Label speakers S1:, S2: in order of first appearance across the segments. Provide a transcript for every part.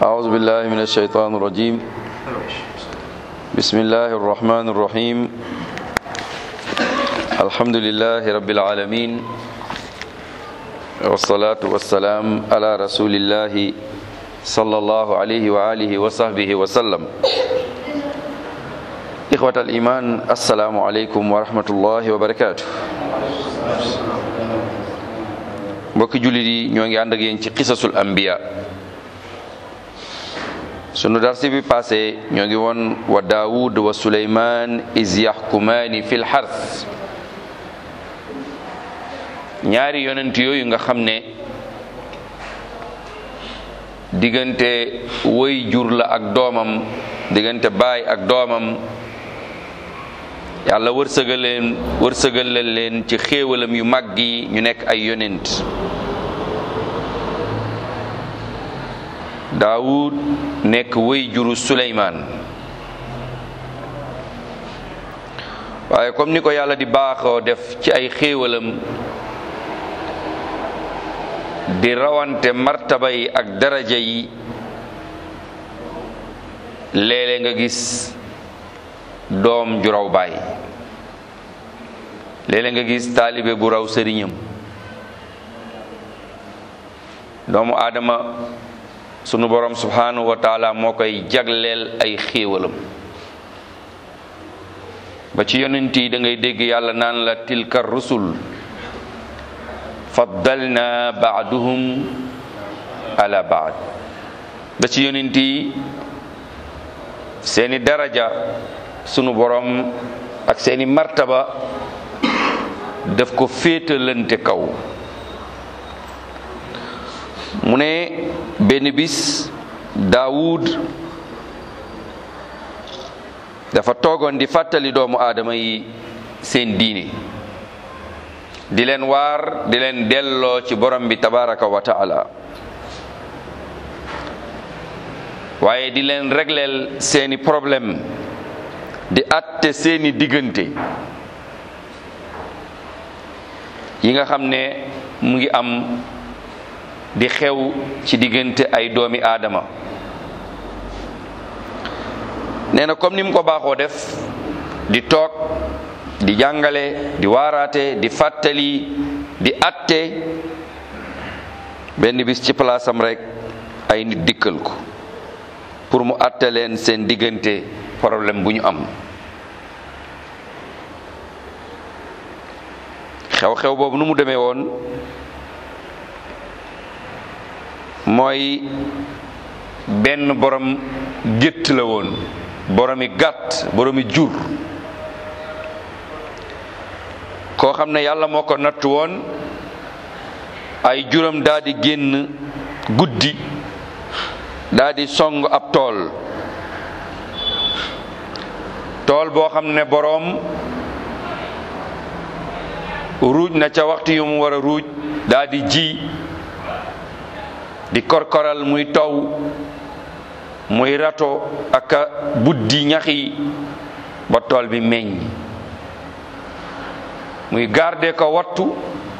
S1: أعوذ بالله من الشيطان الرجيم بسم الله الرحمن الرحيم الحمد لله رب العالمين والصلاة والسلام على رسول الله صلى الله عليه وآله وصحبه وسلم إخوة الإيمان السلام عليكم ورحمة الله وبركاته mbokki jullit yi ñoo ngi ànd ak yéen ci qisasul anbiya sunu darsi bi passé ñoo ngi woon wa daawud wa suleyman is yaxkumaani fil xars ñaari yonent yooyu nga xam ne diggante woy jur la ak doomam diggante baay ak doomam yàlla wërsëgal leen wërsëgal leen ci xéewalam yu mag yi ñu nekk ay yonent daawud nekk wéy juru suleymaan waaye comme ni ko yàlla di baaxoo def ci ay xéewalam di rawante martaba yi ak daraja yi léeg-léeg nga gis doom ju raw baay léeg-léeg nga gis taalibe bu raw sëriñam doomu aadama sunu borom subhanahu wa taala moo koy jagleel ay xéewalam ba ci yonent yi da ngay dégg yàlla naan la tilka rusul faddalna baaduhum ala baad ba ci yonent yi seeni daraja sunu borom ak seeni martaba daf ko féetalante kaw mu ne benn bis daawud dafa toogoon di fàttali doomu aadama yi seen diine di leen waar di leen delloo ci borom bi tabaraka wa taala waaye di leen regleel seeni problème di atte seeni diggante yi nga xam ne mu ngi am di xew ci diggante ay doomi aadama nee na comme ni mu ko baaxoo def di toog di jàngale di waaraate di fàttali di atte benn bis ci palaasam rek ay nit dikkal ko pour mu atte leen seen diggante problème bu ñu am xew-xew boobu nu mu demee woon mooy benn borom gétt la woon boromi gàtt boromi jur koo xam ne yàlla moo ko natt woon ay juram daa di génn guddi daa di song ab tool tool boo xam ne boroom ruuj na ca waxtu yu mu war a ruuj daa di ji di korkoral muy taw muy rato ak buddi ñaxi ba tool bi meññ muy garde ko wattu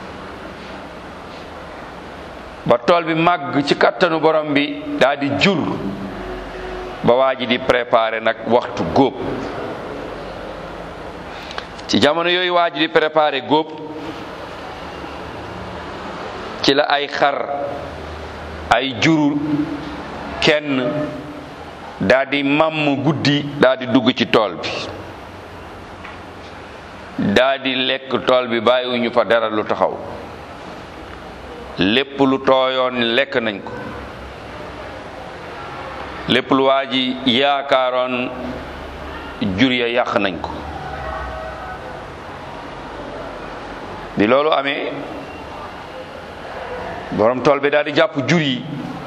S1: ba tool bi màgg ci kattanu borom bi daa di jur ba waa ji di préparer nag waxtu góob ci jamono yooyu waa ji di préparer góob ci la ay xar ay juru kenn daa di màmm guddi daa di dugg ci tool bi daa di lekk tool bi bàyyiwuñu fa dara lu taxaw lépp lu tooyoon lekk nañ ko lépp lu waa ji yaakaaroon jur ya yàq nañ ko bi loolu amee borom tool bi daal di jàpp jur yi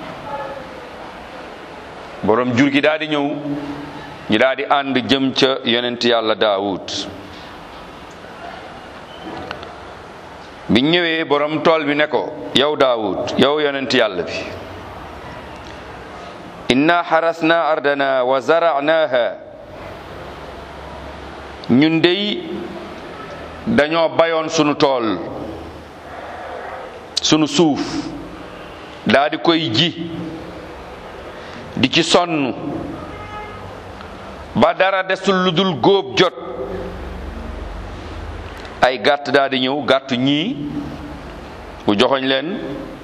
S1: borom jur gi daal di ñëw ñu daal di ànd jëm ca yonent yàlla daawud biñ ñëwee borom tool bi ne ko yow daawud yow yonent yàlla bi inna xarasna ardana wa zaranaha ñun dey dañoo bayoon sunu tool sunu suuf daa di koy ji di ci sonn ba dara desul lu dul góob jot ay gàtt daal di ñëw gàtt ñii bu joxoñ leen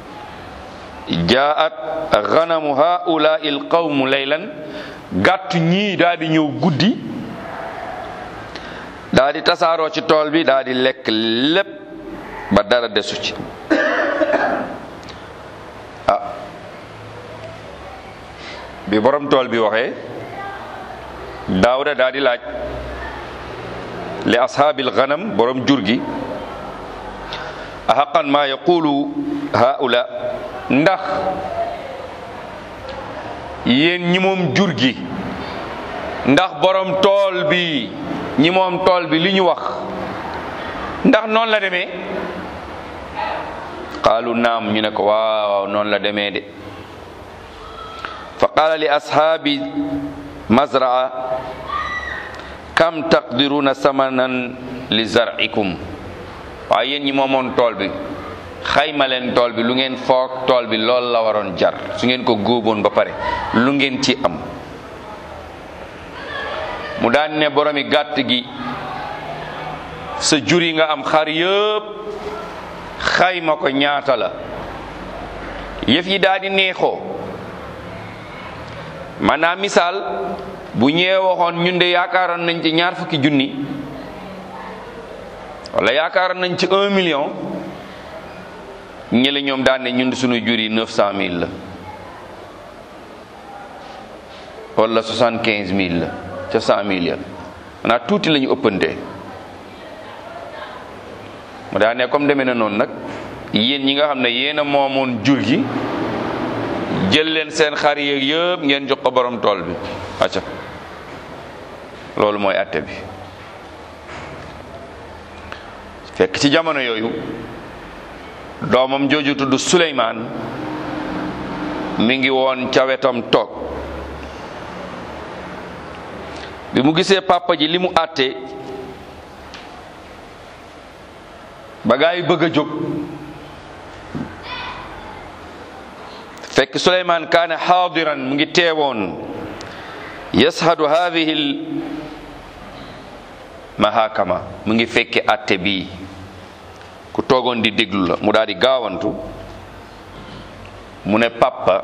S1: jaat ganamu haula il qawmu laylan gàtt ñii daal di ñëw guddi daal di tasaaroo ci tool bi daal di lekk lépp ba dara desu ci ah bi borom tool bi waxee daawda daal di laaj li ashaabil ganam borom jur gi ahaqan ma yaqulu haula ndax yéen ñi moom jur gi ndax borom tool bi ñi moom tool bi li ñu wax ndax noonu la demee qaalu naam ñu ne ko waaw noonu la demee de fa qaala li ashaabi mazraa kam taqdiruna samanan li zar'ikum waaye yéen ñi moomoon tool bi xayma leen tool bi lu ngeen foog tool bi lool la waroon jar su ngeen ko góoboon ba pare lu ngeen ci am mu daan ne boromi gàtt gi sa jur yi nga am xar yëpp xayma ko ñaata la yëf yi daal di neexoo maanaam misaal bu ñëwee waxoon ñun de yaakaaroon nañ ci ñaar fukki junni wala yaakaaroon nañ ci un million ñële ñoom daan ne ñun suñu jur yi neuf cent mille la wala soixante quinze mille la ca cent mille ya maanaam tuuti la ñu ëppantee mu daan ne comme demee na noonu nag yéen ñi nga xam ne yéen a moomoon jur gi jël leen seen xar yeeg yëpp ngeen jox ko borom tool bi acca loolu mooy atte bi fekk ci jamono yooyu doomam jooju tudd Suleymaan mi ngi woon ca wetam toog bi mu gisee papa ji li mu àtte ba gaa yi bëgg a jóg fekk Suleymaan kaane xaadiran mu ngi teewoon yashadu hadihi l mahakama mu ngi fekke àtte bii ku toogoon di déglu la mu daal di gaawantu mu ne papa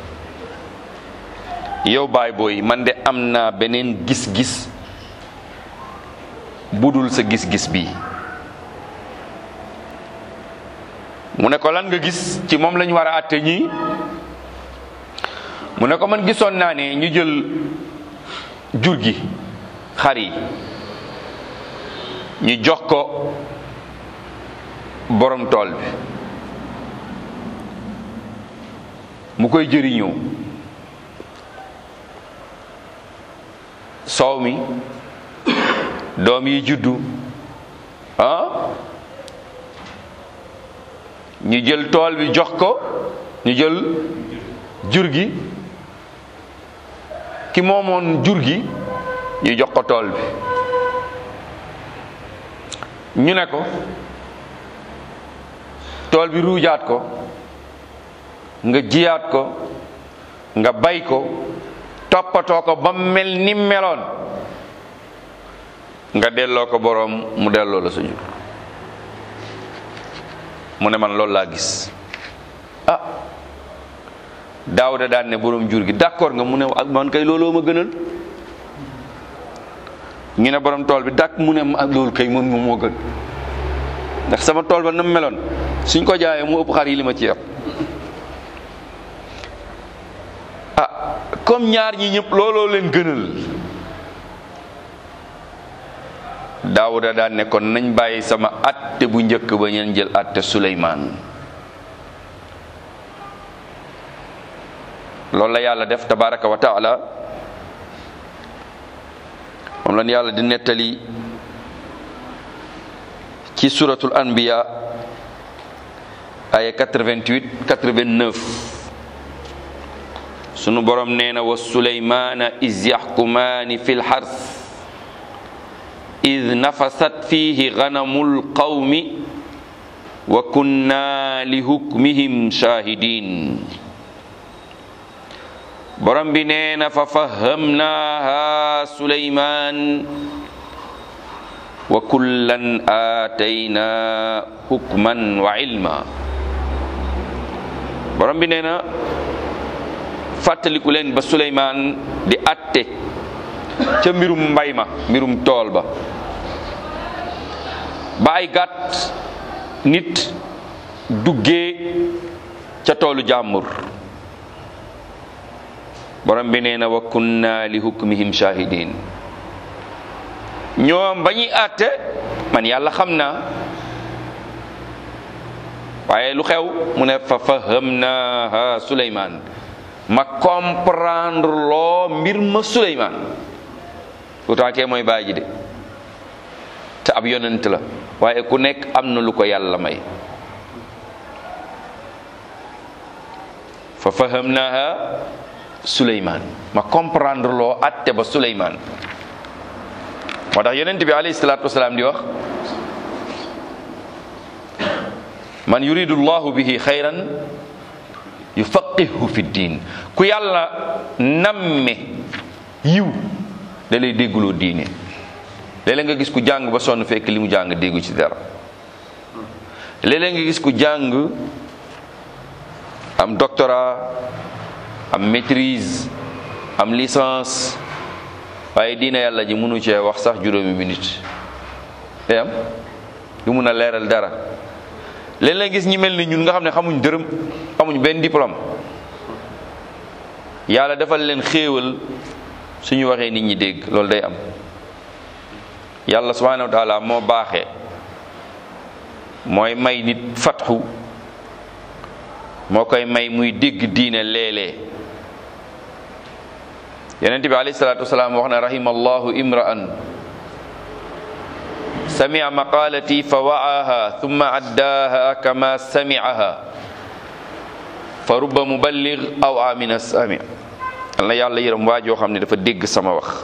S1: yow baay booy man de am naa beneen gis-gis budul sa gis-gis bi mu ne ko lan nga gis ci moom lañu war a àtte ñii mu ne ko man gisoon naa ne ñu jël jur gi xar yi ñu jox ko borom tool bi mu koy jëriñoo soow mi doom yi juddu ah ñu jël tool bi jox ko ñu jël jur gi ki moomoon jur gi ñu jox ko tool bi ñu ne ko tool bi ruujaat ko nga jiyaat ko nga bay ko toppatoo ko ba mel ni meloon nga delloo ko boroom mu delloo la sa jur mu ne man loolu laa gis ah daawda daan ne boroom jur gi d'accord nga mu ne ak man kay looloo ma gënal ñu ne borom tool bi dàkk mu ne ak loolu kay mën nga moo gën ndax sama tool ba na mu meloon suñ ko jaayee mu ëpp xar yi li ma ci yor ah comme ñaar ñi ñëpp looloo leen gënal daawuda daan ne kon nañ bàyyi sama atte bu njëkk ba ñeen jël atte suleymaan loolu la yàlla def tabaraka wa taala moom lan yàlla di nettali ci suratul anbiya aya 88 89 sunu borom nee na wa suleymaana is yaxkumaani fi lxars id nafasat fihi ganamul qawmi wa kunna li hukmihim shahidin borom bi nee na fa fahamnaaha suleymaan wa kullan aatayna hukman wa ilma borom bi nee na fàttaliku leen ba suleymaan di atte ca mbirum mbay ma mbirum tool ba ba ay gàtt nit duggee ca toolu jàmbur borom bi nee na wa kunna li hukmihim shahidin ñoom ba ñuy àtte man yàlla xam naa waaye lu xew mu ne fa fahamnaha suleymaan ma comprendre loo mbir ma suleymaan pourtant kee mooy bàyyi ji de te ab yonent la waaye ku nekk am na lu ko yàlla may fa fahamnaha suleymaan ma comprendre loo atte ba suleymaan moo tax yonent bi alayhi salaatu wasalaam di wax man yuridu llahu bihi xayran yufaqihu fi diin ku yàlla namme yiw da lay dégguloo diine léeg-léeg nga gis ku jàng ba sonn fekk li mu jàng déggu ci dara léeg-léeg nga gis ku jàng am doctorat am maîtrise am licence waaye diina yàlla ji mënu cee wax sax juróomi minute day am du mun a leeral dara léeg-léeg gis ñi mel ni ñun nga xam ne xamuñ dërëm xamuñ benn diplôme yàlla defal leen xéewal suñu waxee nit ñi dégg loolu day am yàlla subhanahu wa taala moo baaxee mooy may nit fatxu moo koy may muy dégg diine léeg-léeg yonent bi alayhi salaatu wasalaam wax na rahima allahu imra'an samia maqalati fa wa'aha thumma addaaha kama sami'aha fa rubba muballigh aw amina sami yal na yàlla yërëm waa joo xam ne dafa dégg sama wax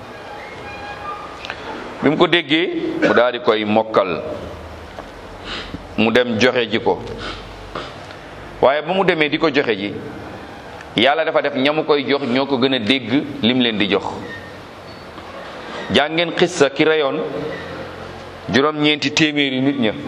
S1: bi mu ko déggee mu daal di koy mokkal mu dem joxe ji ko waaye ba mu demee di ko joxe ji yàlla dafa def ñamu koy jox ñoo ko gën a dégg lim leen di jox jàngeen xissa ki reyoon juróom-ñeenti téeméeri nit ña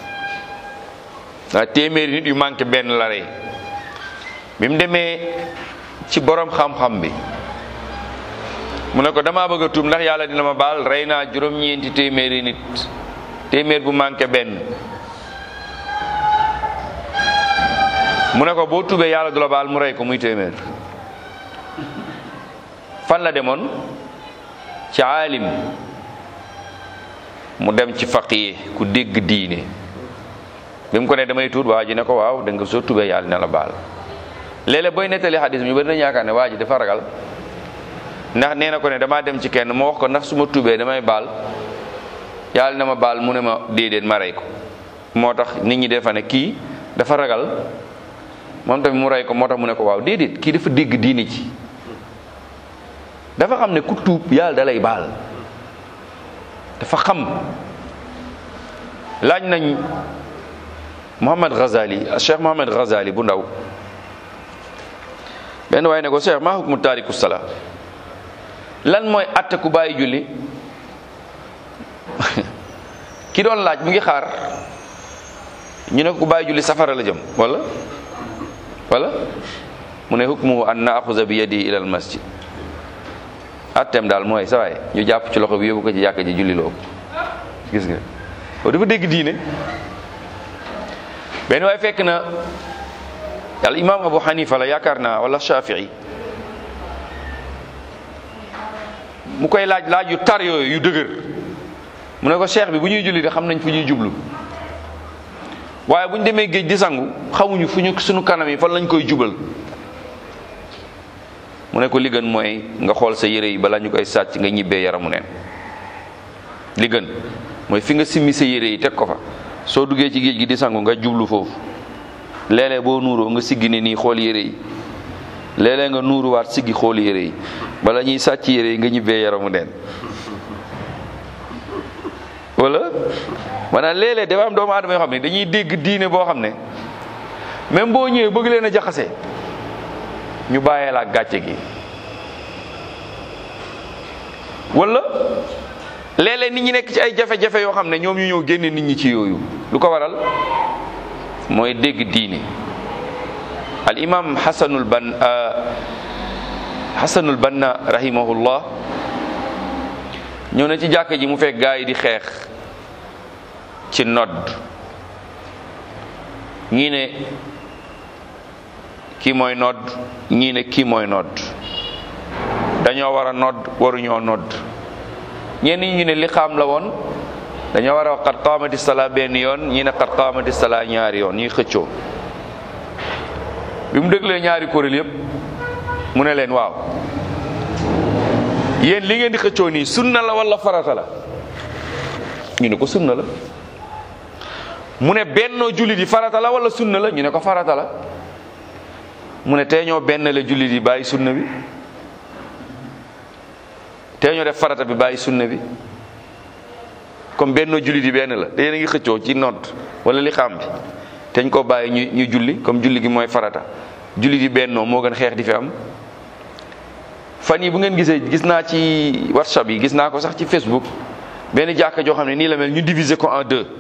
S1: waa téeméeri nit yu manqué benn la rey bi mu demee ci borom xam-xam bi mu ne ko damaa bëgg a tuub ndax yàlla dina ma baal rey naa juróom-ñeenti téeméeri nit téeméer bu manqué benn mu ne ko boo tubee yàlla du la baal mu rey ko muy téeméer fan la demoon ci aalim mu dem ci faqiye ku dégg diine bi mu ko ne damay tuut waa ji ne ko waaw da nga soo tubee yàlla dina la baal léeg-léeg booy nettali xadis ñu bari nañu yaakaar ne waa ji dafa ragal ndax nee na ko ne damaa dem ci kenn ma wax ko ndax su ma tubee damay baal yàlla na ma baal mu ne ma déedéet ma rey ko moo tax nit ñi defa ne kii dafa ragal moom tamit mu rey ko moo tax mu ne ko waaw déedéet kii dafa dégg diine ci dafa xam ne ku tuub yàlla da lay baal dafa xam laaj nañ Mohamed Ghazali Cheikh Mohamed Ghazali bu ndaw benn waaye ne ko Cheikh maa hukmu taariku sala lan mooy atte ku bàyyi julli ki doon laaj mu ngi xaar ñu ne ku bàyyi julli safara la jëm wala wala mu ne hukmuhu an naaxuza bi yadi ila al masjid atteem daal mooy sa waay ñu jàpp ci loxo bi yóbbu ko ci jàkka ji julli loo gis nga o dafa dégg diine benn waay fekk na al imam abu hanifa la yaakaar naa wala shafii mu koy laaj laaj yu tar yooyu yu dëgër mu ne ko cheikh bi bu ñuy julli de xam nañ fu ñuy jublu waaye bu ñu demee géej di sangu xamuñu fu ñu suñu kanam yi fan lañ koy jubal mu ne ko li gën mooy nga xool sa yére yi bala ñu koy sàcc nga ñibbee yaramu neen li gën mooy fi nga simmi sa yére yi teg ko fa soo duggee ci géej gi di sangu nga jublu foofu léeg-léeg boo nuuroo nga siggi ne nii xool yére yi léeg-léeg nga nuuruwaat siggi xool yére yi bala ñuy sàcc yére yi nga ñibbee yaramu neen wala maanaam léeg-léeg dafa am doomu aadama yoo xam ne dañuy dégg diine boo xam ne même boo ñëwee bëgg leen a jaxase ñu bàyyee la gàcce gi wala léeg-léeg nit ñi nekk ci ay jafe-jafe yoo xam ne ñoom ñu ñëw génne nit ñi ci yooyu lu ko waral mooy dégg diine al imam xasanul ban xasanul banna rahimahullah ñëw na ci jàkka ji mu fekk gaa yi di xeex ci nodd ñii ne kii mooy nodd ñii ne kii mooy nodd dañoo war a nodd waruñoo nodd ñenn ñi ñu ne li xaam la woon dañoo war a wax qad qaamati salaa benn yoon ñi ne qad qaamati salaa ñaari yoon ñuy xëccoo bi mu déglee ñaari kuréel yépp mu ne leen waaw yéen li ngeen di xëccoo nii sunna la wala farata la ñu ne ko sunna la mu ne bennoo jullit yi farata la wala sunna la ñu ne ko farata la mu ne tey ñoo benn la jullit yi bàyyi sunna bi tey ñoo def farata bi bàyyi sunna bi comme bennoo jullit yi benn la te yéen a ngi xëccoo ci nodd wala li xam bi teñ koo bàyyi ñu ñu julli comme julli gi mooy farata jullit yi bennoo moo gën xeex di fi am fan yi bu ngeen gisee gis naa ci whatsapp yi gis naa ko sax ci facebook benn jàkka joo xam ne nii la mel ñu diviser ko en deux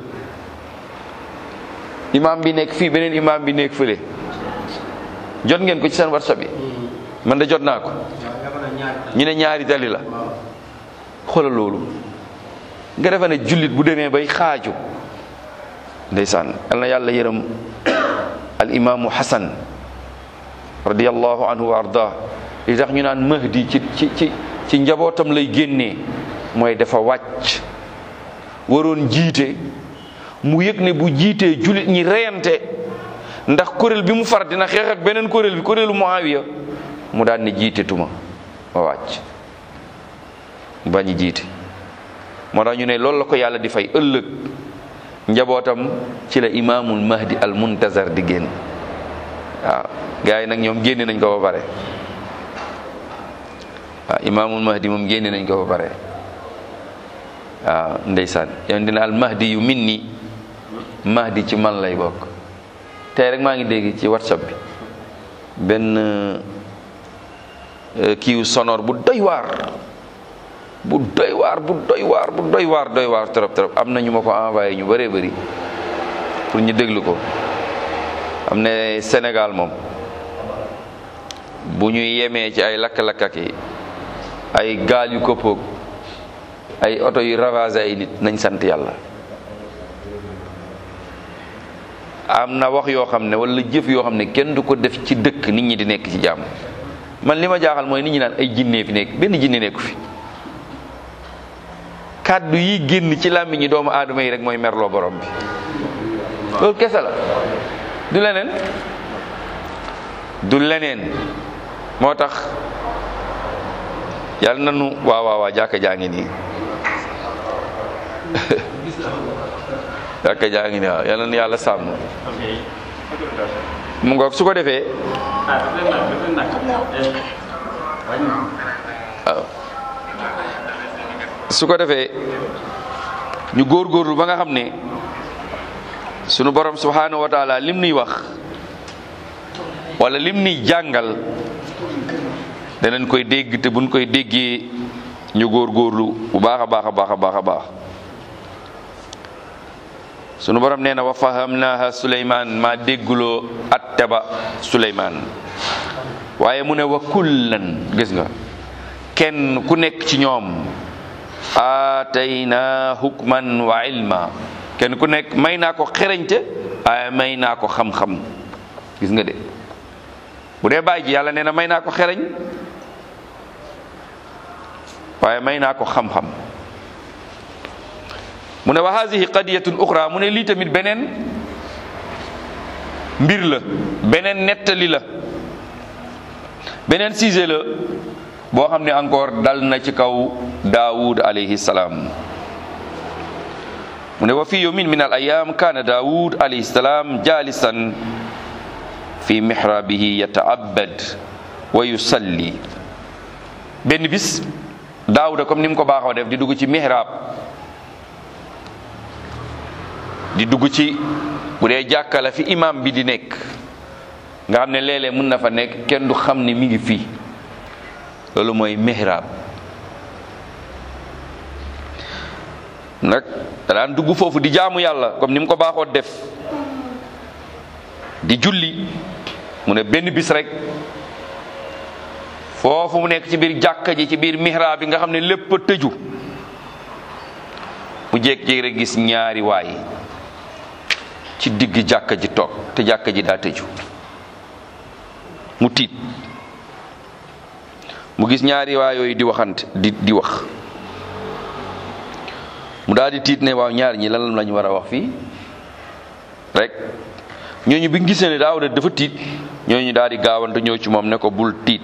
S1: imam bi nekk fii beneen imam bi nekk fële jot ngeen ko ci seen whatsapp yi man de jot naa ko ñu ne ñaari tali la xoolal loolu nga defe ne jullit bu demee bay xaaju ndeysaan yal na yàlla yërëm al imaamu hasan radiallahu anhu wa arda li tax ñu naan mahdi ci ci ci ci njabootam lay génnee mooy dafa wàcc waroon jiite mu yëg ne bu jiitee jullit ñi reyante ndax kuréel bi mu far dina xeex ak beneen kuréel bi kuréelu Muawiya mu daan ne jiite tuma ma wàcc mu bañi jiite moo tax ñu ne loolu la ko yàlla di fay ëllëg njabootam ci la imaamul mahdi al muntazar di génn waaw gars yi nag ñoom génne nañ ko ba pare waaw imaamul mahdi moom génne nañ ko ba pare waaw ndeysaan yoon dina al mahdi yu min ni mahdi ci man lay bokk tey rek maa ngi dégg ci whatsapp bi benn kiiw sonore bu doy waar bu doy waar bu doy waar bu doy waar doy waar trop trop am na ñu ma ko envoyé ñu bëree bëri pour ñu déglu ko am ne Sénégal moom bu ñuy yemee ci ay lakk-lakkak yi ay gaal yu këppoog ay oto yu ravagé ay nit nañ sant yàlla am na wax yoo xam ne wala jëf yoo xam ne kenn du ko def ci dëkk nit ñi di nekk ci jàmm man li ma jaaxal mooy nit ñi naan ay jinne fi nekk benn jinne nekku fi kàddu yi génn ci làmmiñi doomu aadama yi rek mooy merloo borom bi loolu kese la du leneen du leneen moo tax yàlla nanu waaw waaw waaw jàkka jaa ngi nii jàkka jaa ngi nii waaw yàlla na yàlla sàmm mu ngoog su ko defee waaw su ko defee ñu góorgóorlu ba nga xam ne sunu borom subhanahu wa taala lim nuy wax wala lim nuy jàngal danañ koy dégg te buñ koy déggee ñu góorgóorlu bu baax a baax a baax a baax a baax sunu borom nee na wa fahamnaha suleyman maa dégguloo atte ba suleyman waaye mu ne wa kullan gis nga kenn ku nekk ci ñoom aatayna hukman wa ilma kenn ku nekk may naa ko xereñte waaye may naa ko xam-xam gis nga de bu dee bàyyi ji yàlla nee na may naa ko xereñ waaye may naa ko xam-xam mu ne wa haadihi qadiyatun uxra mu ne lii tamit beneen mbir la beneen nettali la beneen sujet la boo xam ne encore dal na ci kaw daawud alayhi salaam mu ne wa fi yawmin min al ayam kaana daawud alayhi salaam jalisan fi mihrabihi yata'abbad wa yusalli benn bis daawuda comme ni mu ko baaxoo def di dugg ci mihrab di dugg ci bu dee jàkka la fi imam bi di nekk nga xam ne léeg-léeg mun na fa nekk kenn du xam ne mi ngi fii loolu mooy mihrab nag daan dugg foofu di jaamu yàlla comme ni mu ko baaxoo def di julli mu ne benn bis rek foofu mu nekk ci biir jàkka ji ci biir mihrab bi nga xam ne lépp a tëju mu jékki-jékki rek gis ñaari waay ci digg jàkka ji toog te jàkka ji daa tëju mu tiit mu gis ñaari waay yooyu di waxante di di wax mu daal di tiit ne waaw ñaar ñi lan lañu war a wax fii rek ñooñu bi gisee ne Daawuda dafa tiit ñooñu daal di gaawantu ñëw ci moom ne ko bul tiit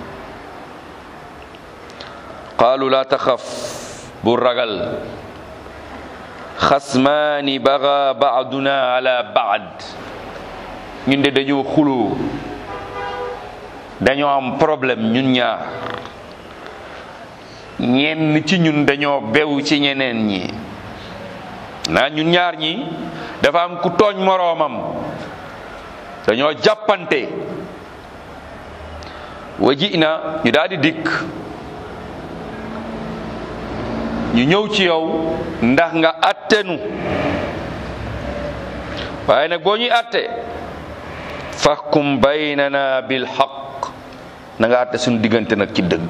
S1: qaalu laa taxaf bul ragal xasmaani baga baaduna ala baad ñun de dañoo xuloo dañoo am problème ñun ñaar ñenn ci ñun dañoo bew ci ñeneen ñi naa ñun ñaar ñi dafa am ku tooñ moroomam dañoo jàppante waji na ñu daal di dikk ñu ñëw ci yow ndax nga attenu waaye nag boo ñuy atte fahkum baynana bil haqq na nga atte suñu diggante nag ci dëgg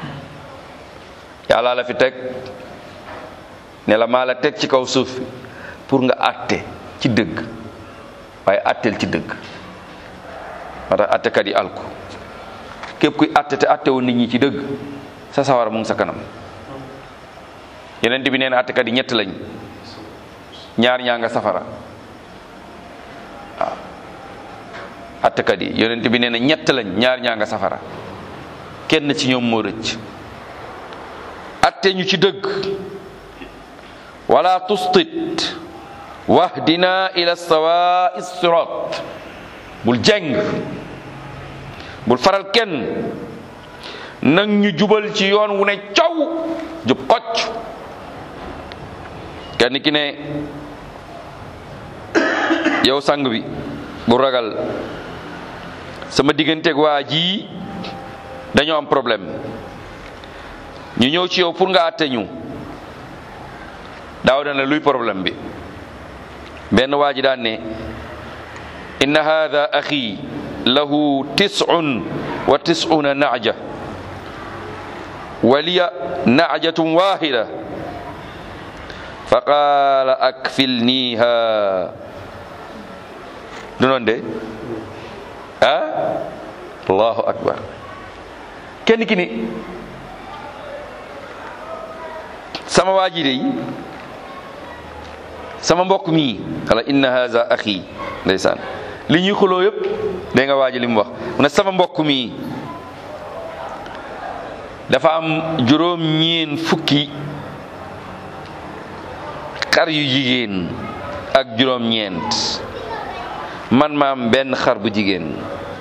S1: yàlla la fi teg ne la maa la teg ci kaw suuf pour nga atte ci dëgg waaye atteel ci dëgg moo tax attekat yi alku képp kuy atte te atte woon nit ñi ci dëgg sa sawara mu ngi sa kanam yeneen bi nee na attekat yi ñett lañ ñaar ñaa nga safara waaw attekat yi yonent bi nee na ñett lañ ñaar ñaa nga safara kenn ci ñoom moo rëcc atte ñu ci dëgg wala tustit wahdina ila sawa'i sirat bul jeng bul faral kenn nag ñu jubal ci yoon wu ne caw jub xocc kenn ki ne yow sang bi bu ragal sama digganteeg waa ji dañoo am problème ñu ñëw ci yow pour nga àtte ñu daaw dana luy problème bi benn waa ji daan ne inna hada axi lahu tis'un wa tis'una na'ja wa liya na'jatun wahida fa qaala akfilniha du noon de ah allahu akbar kenn ki ni sama waa ji de sama mbokk mii xala inna haza axi ndeysaan li ñuy xuloo yëpp dégg nga waa ji li mu wax mu ne sama mbokk mii dafa am juróom ñeen fukki xar yu jigéen ak juróom ñeent man ma am benn xar bu jigéen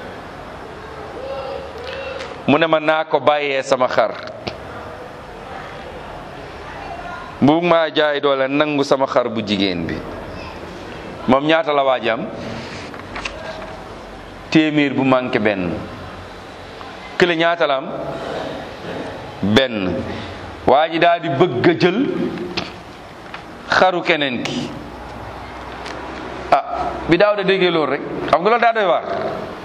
S1: mu ne ma naa ko bàyyee sama xar bu maa jaay doole nangu sama xar bu jigéen bi moom ñaata la waaj am téeméer bu manqué benn kële ñaata la am benn waa ji daal di bëgg a jël xaru keneen ki ah bi daaw da déggee loolu rek xam nga loolu daa doy waar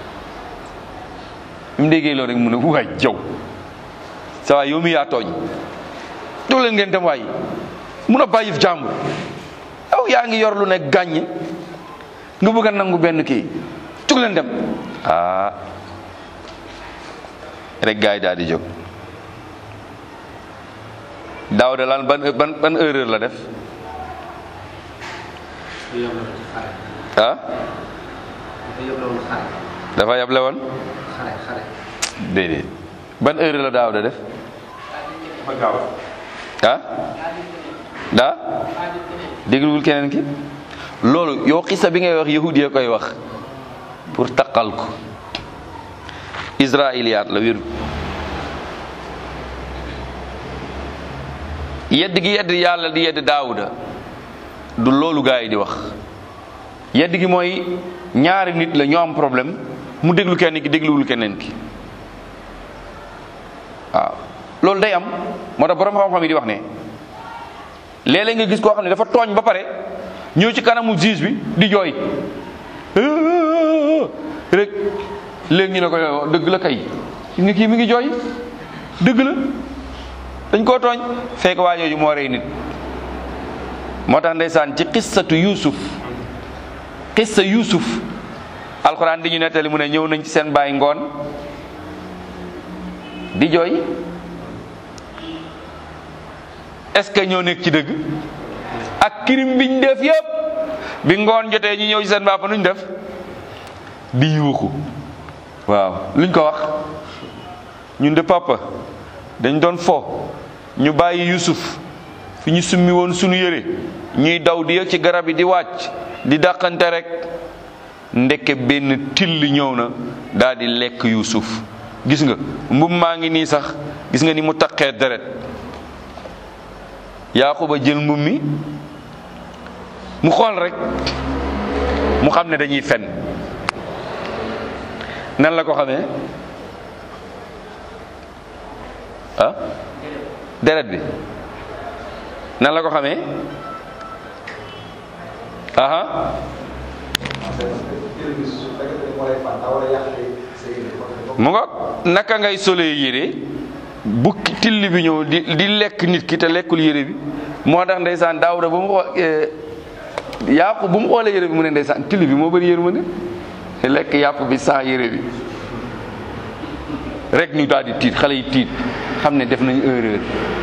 S1: bi mu déggee loolu rek mu ne waay jaw sa waay yow mi yaa tooñ doo leen ngeen dem waay mun a bàyyif jàmbur yow yaa ngi yor lu ne gàññ nga bëgg a nangu benn kii tug leen dem ah rek gars yi daal di jóg daaw de lan ban ban ban erreur la def ah dafa yable woon déedéet ban erreur la daaw de def ah daa dégluwul keneen ki loolu yow xisa bi ngay wax yahudi ya koy wax pour taqal ko israiliyaat la wéru yedd gi yedd yàlla di yedd daawuda du loolu gaa yi di wax yedd gi mooy ñaari nit la ñoo am problème mu déglu kenn ki dégluwul keneen ki waaw loolu day am moo tax borom xam-xam yi di wax ne léeg-léeg nga gis koo xam ne dafa tooñ ba pare ñëw ci kanamu juge bi di jooy rek léegi ñu ne ko yow dëgg la kay nga kii mi ngi jooy dëgg la dañ koo tooñ fekk waa jooju moo rey nit moo tax ndeysaan ci xissatu yuusuf xissa yuusuf alxuraan di ñu nettali mu ne ñëw nañ ci seen baay ngoon di jooy est-ce que ñoo nekk ci dëgg ak kirim biñ def yëpp bi ngoon jotee ñu ñëw ci seen papa nuñ def di yuuxu waaw luñ ko wax ñun de papa dañ doon fo ñu bàyyi Yusuf fi ñu summi woon sunu yére ñuy daw di yëg ci garab yi di wàcc di dàqante rek ndeke benn till ñëw na daal di lekk Yusuf gis nga mbub maa ngi nii sax gis nga ni mu taqee deret Yaaquba jël mbub mi mu xool rek mu xam ne dañuy fen nan la ko xamee ah deret bi nan la ko xamee aha mu nga naka ngay solee yére bu till bi ñëw di di lekk nit ki te lekkul yére bi moo tax ndeysaan daawuda bu mu xoo yàqu bu mu xoolee yére bi mu ne ndeysaan till bi moo bëri yërmande te lekk yàpp bi sans yére bi rek ñu daal di tiit xale yi tiit xam ne def nañu erreur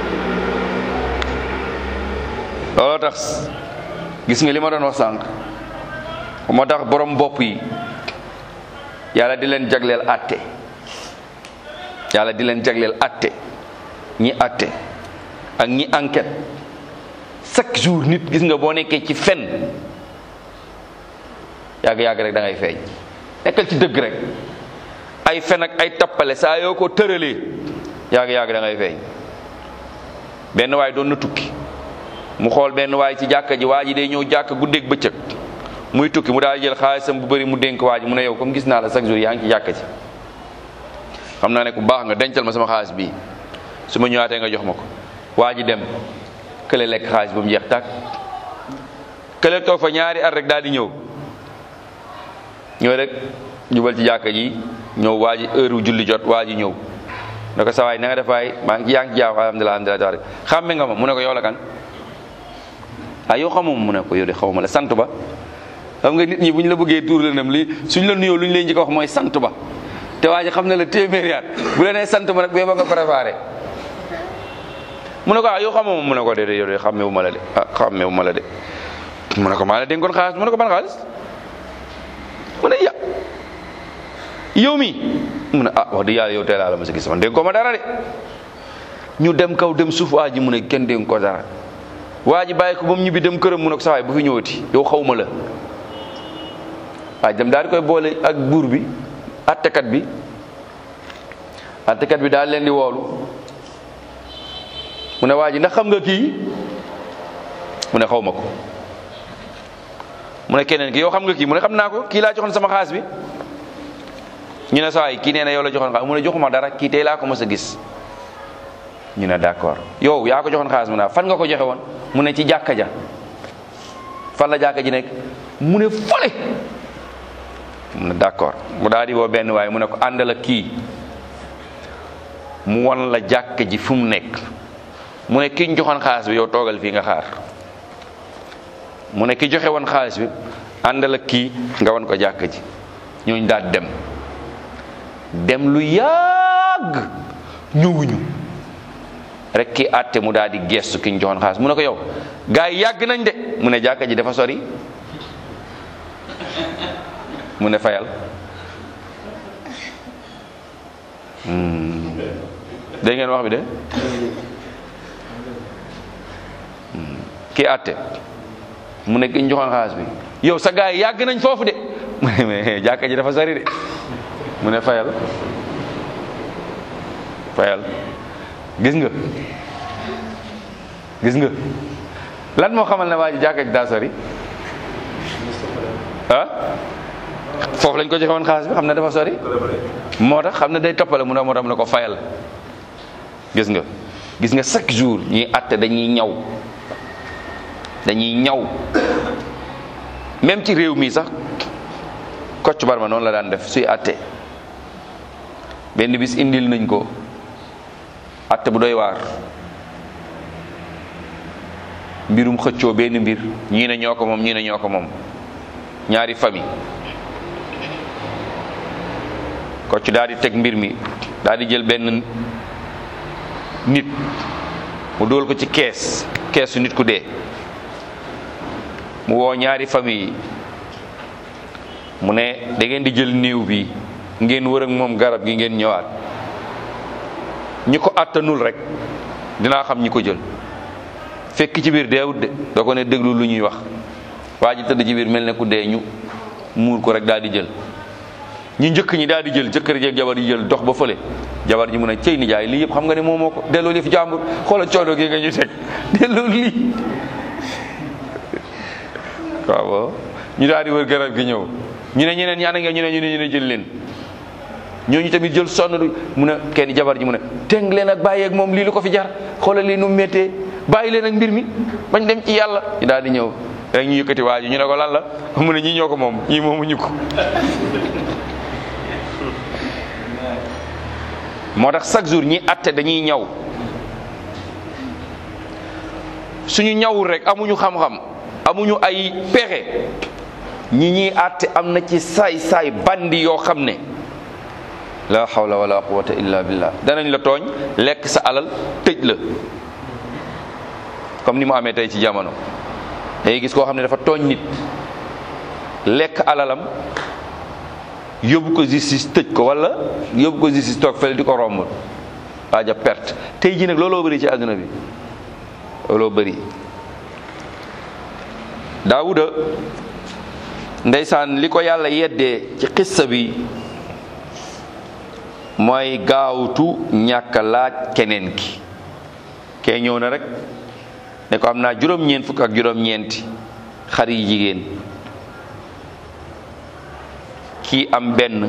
S1: looloo tax gis nga li ma doon wax sànq moo tax borom bopp yi yàlla di leen jagleel àtte yàlla di leen jagleel àtte ñi àtte ak ñi enquête chaque jour nit gis nga boo nekkee ci fen yàgg-yàgg rek da ngay feeñ nekkal ci dëgg rek ay fen ak ay tappale saa yoo ko tëralee yàgg-yàgg da ngay feeñ benn waay doon na tukki mu xool benn waay ci jàkka ji waa ji day ñëw jàkka guddeeg bëccëg muy tukki mu daal jël xaalisam bu bëri mu dénk waa ji mu ne yow comme gis naa la chaque jour yaa ngi ci jàkka ji xam naa ne ku baax nga dencal ma sama xaalis bii su ma ñëwaatee nga jox ma ko waa ji dem kële lekk xaalis ba mu jeex tàkk kële toog fa ñaari at rek daal di ñëw ñëw rek jubal ci jàkka ji ñëw waa ji heure julli jot waa ji ñëw ne ko sa waay na nga def waay maa ngi yaa ngi jaaw alhamdulilah alhamdulilah taala xàmme nga ma mu ne ko yow la kan ah yow xamuma mu ne ko yow de xawma la sant ba xam nga nit ñi bu ñu la bëggee tuur la nem li suñ la nuyoo lu ñu lay njëkk a wax mooy sant ba te waa ji xam ne la téeméeri at bu la nee sant ba nag bee ba nga préparé mu ne ko ah yow xamuma mu ne ko de yow de xàmmewu ma la de ah xàmmewu ma la de mu ne ko maa la dénkoon xaalis mu ne ko ban xaalis mu ne ya yow mi mu ne ah wax dëgg yàlla yow teel a la ma sa gis man dénk ko ma dara de ñu dem kaw dem suuf waa ji mu ne kenn dénk ko dara waa ji bàyyi ko ba mu ñibbi dem këram mu ne ko sawaay bu fi ñëwati yow xaw ma la waa ji dem daal di koy boole ak buur bi attekat bi attekat bi daal leen di woolu mu ne waa ji ndax xam nga kii mu ne xaw ma ko mu ne keneen ki yow xam nga kii mu ne xam naa ko kii laa joxoon sama xaas bi ñu ne sawaay kii nee na yow la joxoon xaalis mu ne joxuma dara kii tey laa ko mës a gis ñu ne d'accord yow yaa ko joxoon xaalis mu ne fan nga ko joxe woon mu ne ci jàkka ja fan la jàkka ji nekk mu ne fole mu ne d'accord mu daal di woo benn waaye mu ne ko àndal ak kii mu won la jàkka ji fu mu nekk mu ne ki ñu joxoon xaalis bi yow toogal fii nga xaar mu ne ki joxe woon xaalis bi àndal ak kii nga won ko jàkka ji ñooñu daal dem dem lu yàgg ñëwuñu rek ki àtte mu daal di gestu ki ñu joxoon xaalis mu ne ko yow gars yi yàgg nañ de mu ne jàkka ji dafa sori mu ne fayal dégg ngeen wax bi de ki àtte mu ne ki ñu joxoon xaalis bi yow sa gars yi yàgg nañ foofu de mu ne mais jàkka ji dafa sori de mu ne fayal fayal gis nga gis nga lan moo xamal ne waa ji jàkka ji daa sori ah foofu lañ ko joxe woon xaalis bi xam ne dafa sori moo tax xam ne day toppale mu ne moo tax mu ne ko fayal gis nga gis nga chaque jour ñuy atte dañuy ñaw dañuy ñaw même ci réew mi sax Kocc Barma noonu la daan def suy atte benn bis indil nañ ko atte bu doy waar mbirum xëccoo benn mbir ñii ne ñoo ko moom ñii ne ñoo ko moom ñaari famille Kocc daal di teg mbir mi daal di jël benn nit mu dóol ko ci kees keesu nit ku dee mu woo ñaari famille yi mu ne da ngeen di jël néew bi ngeen wër ak moom garab gi ngeen ñëwaat ñi ko àttanul rek dinaa xam ñi ko jël fekk ci biir deewut de doo ko ne déglu lu ñuy wax waa ji tëdd ci biir mel ne ku dee ñu muur ko rek daal di jël ñu njëkk ñi daal di jël jëkkër jeeg jabar yi jël dox ba fële jabar ji mu ne cey nijaay lii yëpp xam nga ne moom moo ko delloo li fi jàmbur xoolal coono gi nga ñu teg delloo lii waaw ñu daal di wër garab gi ñëw ñu ne ñeneen ñaana nga ñu ne ñu ne ñu ne jël leen ñooñu tamit jël sonn du mu ne kenn jabar ji mu ne teng leen ak bàyyi ak moom lii lu ko fi jar xoolal lii nu mu méttee bàyyi leen ak mbir mi bañ dem ci yàlla ñu daal di ñëw rek ñu yëkkati waa ji ñu ne ko lan la mu ne ñii ñoo ko moom ñii moomuñu ko moo tax chaque jour ñi atte dañuy ñaw suñu ñawul rek amuñu xam-xam amuñu ay pexe ñi ñuy atte am na ci saay-saay bandi yoo xam ne la hawla wala quwwata illa billah danañ la tooñ lekk sa alal tëj la comme ni mu amee tey ci jamono dangay gis koo xam ne dafa tooñ nit lekk alalam yóbbu ko justice tëj ko wala yóbbu ko justice toog fële di ko romb waaja perte tey ji nag looloo bëri ci àdduna bi looloo bëri daawuda ndeysaan li ko yàlla yeddee ci xissa bi mooy gaawtu ñàkk laaj keneen ki kee ñëw na rek ne ko am naa juróom-ñeent fukk ak juróom-ñeenti xar yi jigéen kii am benn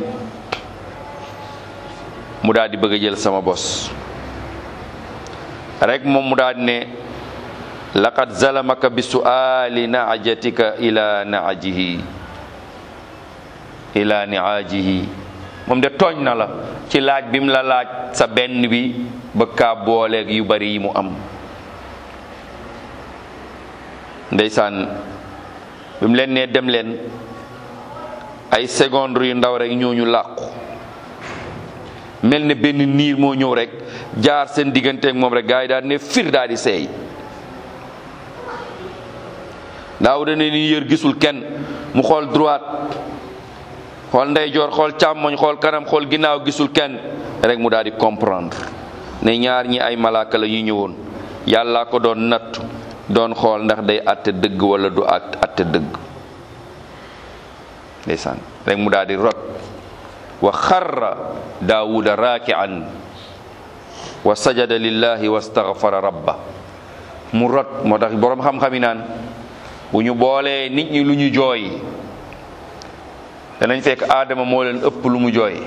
S1: mu daal di bëgg a jël sama bos rek moom mu daal di ne laqad zalamaka bi su'ali naajatika ila naajihi ila niaajihi moom de tooñ na la ci laaj bi mu la laaj sa benn bi bëgg kaa booleeg yu bari yi mu am ndeysaan bi mu leen nee dem leen ay secondes yu ndaw rek ñooñu làqu mel ne benn niir moo ñëw rek jaar seen digganteeg moom rek gars yi daal ne fir daal di seey Daawuda ne ni yër gisul kenn mu xool droite xool ndeyjoor xool càmmoñ xool kanam xool ginnaaw gisul kenn rek mu daal di comprendre ne ñaar ñi ay malaaka la yu ñëwoon yàllaa ko doon nattu doon xool ndax day àtte dëgg wala du at àtte dëgg ndeysaan rek mu daal di rot wa xarra daawuda raakian wa sajada lillahi wa staghfara rabba mu rot moo tax boroom xam-xam yi naan bu ñu boolee nit ñi lu ñu jooy danañ fekk aadama moo leen ëpp lu mu jooy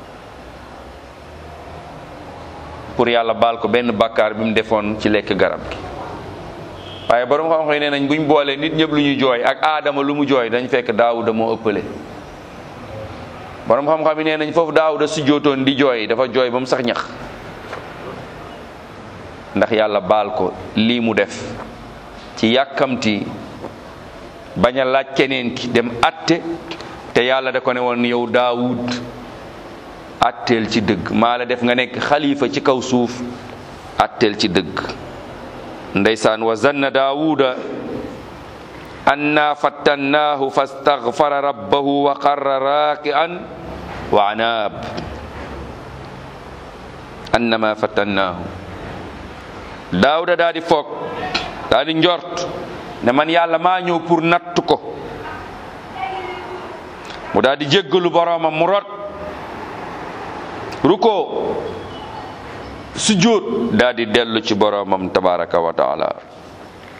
S1: pour yàlla baal ko benn bàkkaar bi mu defoon ci lekk garab gi waaye borom xam-xam yi nee nañ buñ boolee nit ñëpp lu ñu jooy ak aadama lu mu jooy dañ fekk daawuda moo ëppale borom xam-xam yi nee nañ foofu daawuda su jootoon di jooy dafa jooy ba mu sax ñax ndax yàlla baal ko lii mu def ci yàkkamti bañ a laaj keneen ki dem atte te yàlla da ko ne woon yow daawud atteel ci dëgg maa la def nga nekk xalifa ci kaw suuf atteel ci dëgg ndeysaan wa zanna daawuda anna fattannaahu fastaghfara rabbahu wa qarra raaki'an wa anaab annama fattannaahu daawuda daa di foog daa di njort ne man yàlla maa ñëw pour natt ko mu daa di jéggalu boroomam mu rot ruko sujjóot daa di dellu ci boroomam tabaraka wa taala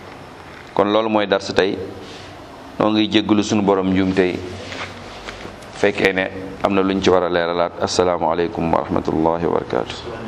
S1: kon loolu mooy darsu tey noo ngi jéggalu sunu borom njuum tey fekkee ne am na luñ ci war a leeralaat asalaamaaleykum wa rahmatullahi wa barakatu